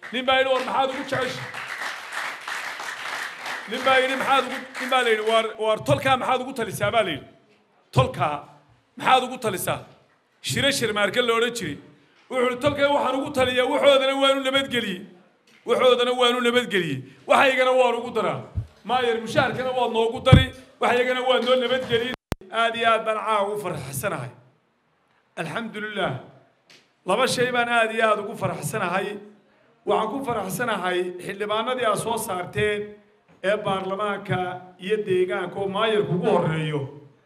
nin baa yidhi war maxaad ugu jecesha nin baa yidhi maxaad ugu nin baa la yidhi waar waar tolkaa maxaad ugu talisaa baa la yidhi tolkaa maxaad ugu talisaa shire shirmaarke la odhan jiray wuxuu yidhi tolkaa waxaan ugu taliyaa waxoodana waanu nabadgeliyey waxoodana waanu nabadgeliyey waxaygana waan ugu daraa maayer mushaharkana waad noogu dari waxaygana waad noo nabadgeliyey aad iyo aad baan caawa ugu faraxsanahay alxamdu lilah laba shay baan aad iyo aad ugu faraxsanahay waxaan ku faraxsanahay xildhibaanadii aad soo saarteen ee baarlamaanka iyo deegaanka oo maayarku ugu horeeyo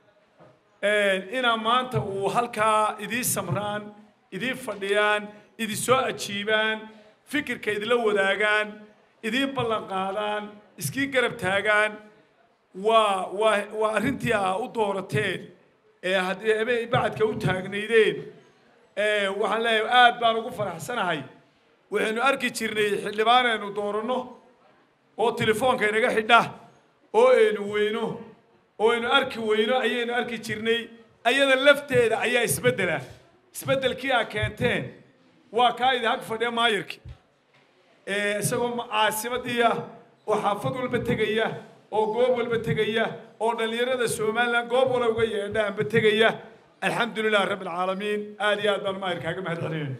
inaa maanta uu halkaa idii samraan idii fadhiyaan idi soo ajiibaan fikirka idila wadaagaan idii ballan qaadaan iskii garab taagaan waa waa waa arrintii aa u doorateen ee haddii ebe bacadka u taagnaydeen waxaan leeyahay aad baan ugu faraxsanahay waxaynu arki jirnay xildhibaan aynu dooranno oo telefoonka inaga xidha oo aynu weyno oo aynu arki weyno ayaynu arki jirnay ayada lafteeda ayaa isbeddela isbeddelkii aa keenteen waa kaa idi hag fadhiya maayarki isagoo caasimadii ah oo xaafad walba tegaya oo goob walba tegaya oo dhallinyarada somalilan goob wala uga yeedhaanba tegaya alxamdu lilah rabbi alcaalamiin aad iyo aad baan maayarkaaga mahad celinayna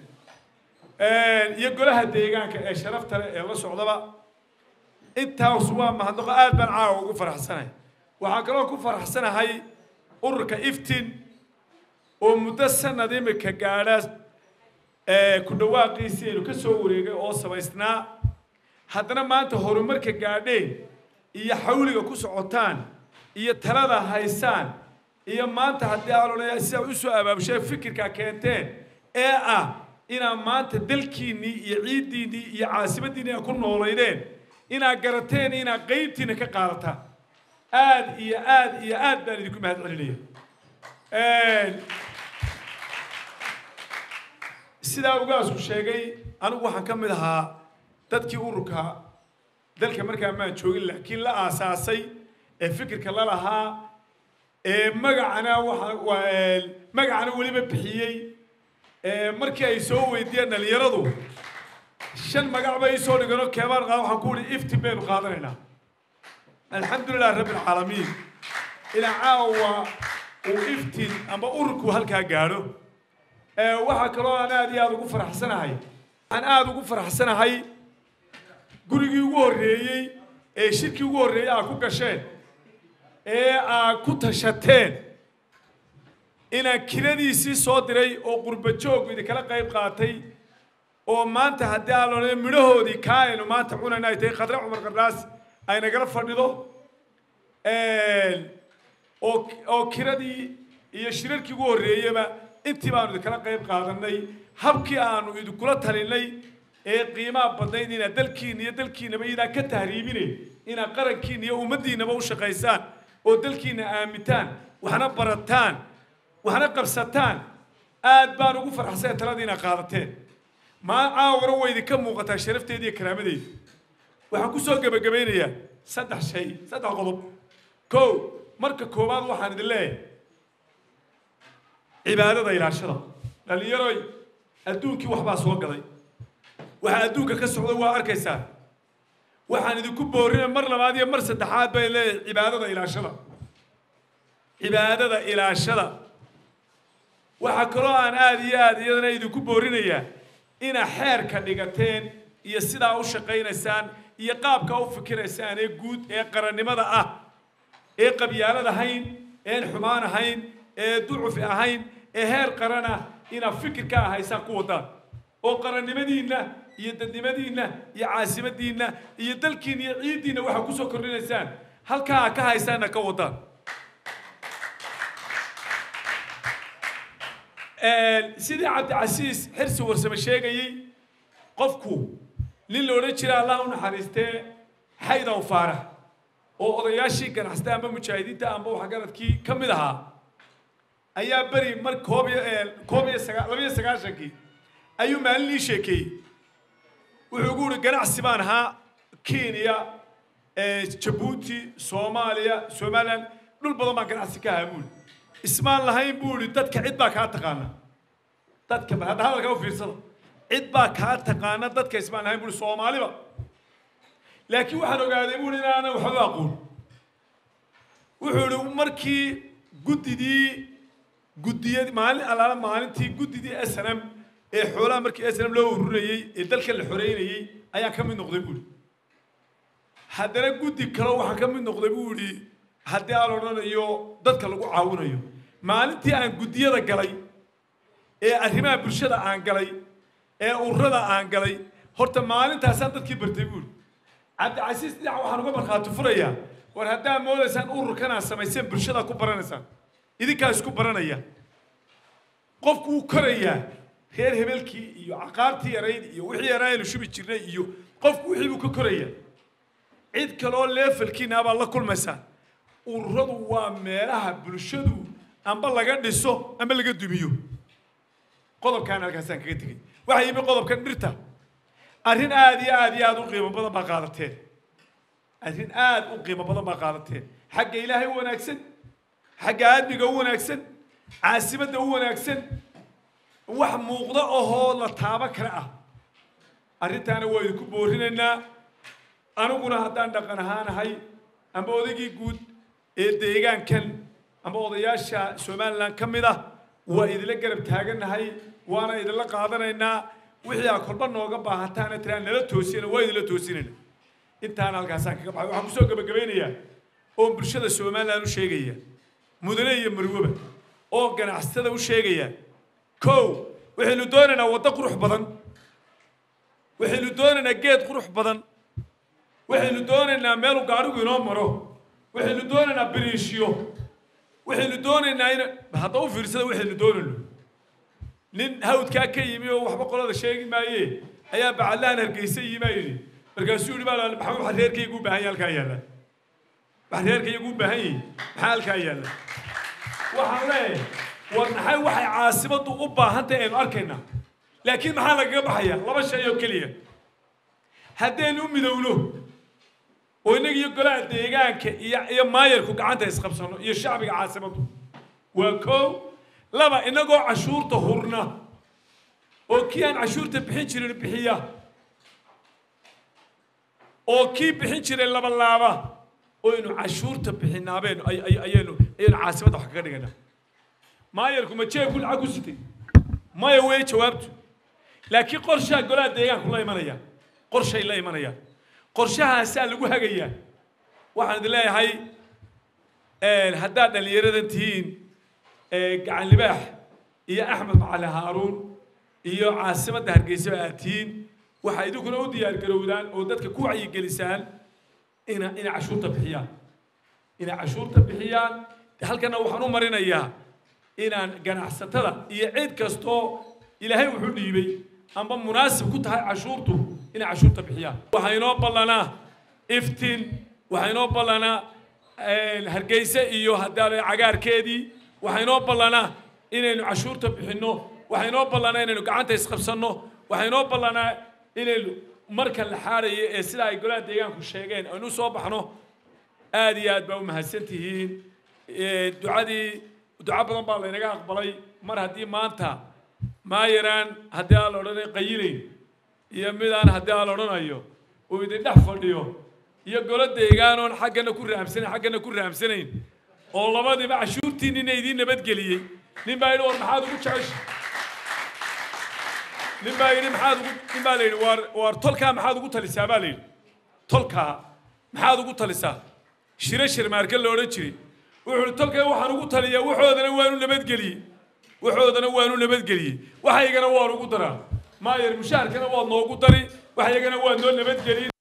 iyo golaha deegaanka ee sharafta leh ee la socdaba intaas waa mahadnaqo aad baan caawa ugu faraxsanahay waxaa kaloo ku faraxsanahay ururka iftin oo muddo sanad imika gaadha ku dhawaaqiisii aynu ka soo wareegay oo samaysnaa haddana maanta horumarka gaadheen iyo xawliga ku socotaan iyo talada haysaan iyo maanta haddii aalolaya sidaa u soo abaabushay fikirka keenteen ee ah inaad maanta dalkiinnii iyo ciiddiinnii iyo caasimaddiinni aad ku noolaydeen inaad garateen inaad qaybtiina ka qaadataan aad iyo aad iyo aad baan idinku mahad celinaya sidaa ugaasku sheegay anigu waxaan ka mid ahaa dadkii ururka dalka markaa maan joogin laakiin la aasaasay ee fikirka la lahaa ee magacana waa magacana weliba bixiyey markii ay soo weydiiyeen dhalinyaradu shan magac bay soo dhigano keebaan qaada waxaan ku uhi iftin baynu qaadanaynaa alxamdu lilah rabbi alcaalamiin ilaa caawa uu iftin amba ururku halkaa gaadho waxaa kaloo aan aad iyo aada ugu faraxsanahay waxaan aada ugu faraxsanahay gurigii ugu horreeyey ee shirkii ugu horreeyey aad ku gasheen ee aad ku tashateen inaan kiradiisii soo diray oo qurba joog idinkala qayb qaatay oo maanta haddii aan loodhan midhahoodii kaa aynu maanta cunayna ay tahay khadre cumar qardhaas ay nagala fadhido oo oo kiradii iyo shirarkii ugu horreeyaba intii baanu idinkala qayb qaadanay habkii aanu idinkula talinay ee qiimaha badnayd inaad dalkiina iyo dalkiinaba idaan ka tahriibinayn inaad qarankiina iyo ummaddiinaba u shaqaysaan oo dalkiina aamintaan waxna barataan waxna qabsataan aad baan ugu farxsanya taladii inaad qaadateen maa caawara way idinka muuqataa sharafteeda iyo karaamadeeda waxaan kusoo gebagabaynayaa saddex shay saddex qodob kow marka koowaad waxaan idin leeyahay cibaadada ilaashada dhallinyaroy adduunkii waxbaa soo gaday waxaa adduunka ka socda waa arkaysaa waxaan idinku boorina mar labaad iyo mar saddexaad bay leeyahay cibaadada ilaashada cibaadada ilaashada waxaa kaloo aan aada iyo aada iyadana idinku boorinayaa inaad xeerka dhigateen iyo sidaa u shaqaynaysaan iyo qaabka u fikiraysaan ee guud ee qarannimada ah ee qabyaalad ahayn een xumaan ahayn ee ducufi ahayn ee heer qaran ah inaad fikirka ahaysaan ku wadaan oo qarannimadiinna iyo dadnimadiinna iyo caasimadiinna iyo dalkiinna iyo ciiddiinna waxaa kusoo kordhinaysaan halkaa aad ka haysaanna ka wadaan sidii cabdicasiis xirsi warsame sheegayey qofku nin la odhan jira allah u naxariistee xaydaw faarax oo odayaashii ganacsata amba mujaahidiinta amba waxgaradkii ka mid ahaa ayaa beri mar koob iyo koob iyo sagaa laba iyo sagaashankii ayuu maalin ii sheekeeyey wuxuu ugu uhi ganacsi baan ahaa kenya jabuuti soomaaliya somalilan dhul badan baan ganacsi ka ahaa buuli ismaan lahayn buu ihi dadka cid baa kaa taqaana dadka bal hadda hadalka u fiirsada cid baa kaa taqaana dadka ismaan ahayn buuri soomaaliba laakiin waxaan ogaaday buuri inaanan waxba aqoon wuxuu ihi markii guddidii guddiyad maalin allaala maalintii guddidii s n m ee xoolaha markii s n m loo ururinayey ee dalka la xoreynayey ayaan ka mid noqday buuri haddana guddi kaleo waxaan ka mid noqday buu idhi haddii aan odhanayo dadka lagu caawinayo maalintii aan guddiyada galay ee arrimaha bulshada aan galay ee ururada aan galay horta maalintaasaan dadkii bartay buuri cabdicasiis dhinac waxaan uga markhaati furayaa war haddaa moodaysaan ururkan aad samayseen bulshada ku baranaysaan idinkaa isku baranaya qofku wuu korayaa reer hebelkii iyo caqaartii yarayd iyo wixii yaraa aynu shubi jirnay iyo qofku wixii buu ka korayaa cid kaloo leefalkiina baad la kulmaysaa ururadu waa meelaha bulshadu amba laga dhiso amba laga dumiyo qodobkaan halkaasaan kaga tegey waxaa yimi qodobkan dhirta arrin aad iyo aad iyo aad u qiimo badan baa qaadateen arrin aad u qiimo badan baa qaadateen xagga ilaahay u wanaagsan xagga aadmiga u wanaagsan caasimadda u wanaagsan wax muuqda ohoo la taabo kale ah arrintaana waa idinku boorinaynaa aniguna haddaan dhaqan ahaanahay amba odaygii guud ee deegaankan amba odayaasha somalilan ka mid ah waa idinla garab taagannahay waana idinla qaadanaynaa wixii aa kolba nooga baahataana tiraan nala toosina waa idinla toosinayna intaana halkaasaan kaga baxay waxaan kusoo gabagabeynayaa oo bulshada somalilan u sheegaya mudane iyo marwaba oo ganacsatada u sheegaya kow waxaynu doonaynaa waddo qurux badan waxaynu doonaynaa geed qurux badan waxaynu doonaynaa meelu gaadhigu inoo maro waxaynu doonaynaa biriishyo waxaynu doonaynaa in hadda u fiirsada waxaynu doonayno nin hawdkaa ka yimi oo waxba qolada sheegi maaye ayaa bacadlahan hargeysa yimaa yidhi markaasuu yidhi baa maxaa waxa reerkaygu u baahan yahay halkaa yaalla waxa reerkaygu u baahan yahay maxaa halkaa yaalla waxaan leeyahay war maxay waxay caasimaddu u baahan tahay aynu arkaynaa laakiin maxaa lagaga baxaya laba shay oo keliya haddaynu u midowno oo innaga iyo golaha deegaanka iyo iyo maayarku gacanta isqabsano iyo shacbiga caasimaddu waa kow laba innagoo cashuurta hurna oo kii aan cashuurta bixin jirin bixiya oo kii bixin jiray laba laaba oo aynu cashuurta bixinaabeenu ayaynu ayaynu caasimadda wax kaga dhiganaa maayarku ma jeebku lacag ku sitay maya wey jawaabtu laakiin qorshaha golaha deegaanku la imanaya qorshay la imanayaan qorshahaasaa lagu hagayaa waxaan idin leeyahay haddaad dhallinyaradan tihiin gacan libaax iyo axmed macali haaruun iyo caasimadda hargeysaba aad tihiin waxaa idinkuna u diyaar garowdaan oo dadka ku wacyigelisaan ina inay cashuurta bixiyaan inay cashuurta bixiyaan halkana waxaan u marinayaa inaan ganacsatada iyo cid kastoo ilaahay wuxuu dhiibay amba munaasib ku tahay cashuurtu inay cashuurta bixiyaan waxaa inoo ballanaa iftiin waxaa inoo ballanaa hargeysa iyo haddaale cagaarkeedii waxaa inoo ballanaa inaynu cashuurta bixinno waxaa inoo ballanaa inaynu gacanta isqabsanno waxaa inoo ballanaa inaynu marka la xaarayo ee sida ay golaha deegaanku sheegeen aynu soo baxno aad iyo aad baa u mahadsan tihiin ducadii duco badan baa laynaga aqbalay mar haddii maanta maayaraan haddii aan la odhanay qayilayn iyo midaan haddii aan la odhanayo uu idin dhex fadhiyo iyo golo deegaanoon xaggana ku rahamsanayn xaggana ku rahamsanayn oo labadiiba cashuurtiinina idiin nabadgeliyey nin baa yidhi war maxaad ugu jecesha nin baa yidhi maxaad ugu nin baa la yidhi waar waar tolkaa maxaad ugu talisaa baa la yidhi tolkaa maxaad ugu talisaa shiro shirmaarka la odhan jiray wuxuu ihi tolkay waxaan ugu taliyaa waxoodana waanu nabadgeliyey waxoodana waanu nabadgeliyey waxaygana waan ugu daraa maayar mushaharkana waad noogu dari waxaygana waad noo nabadgelin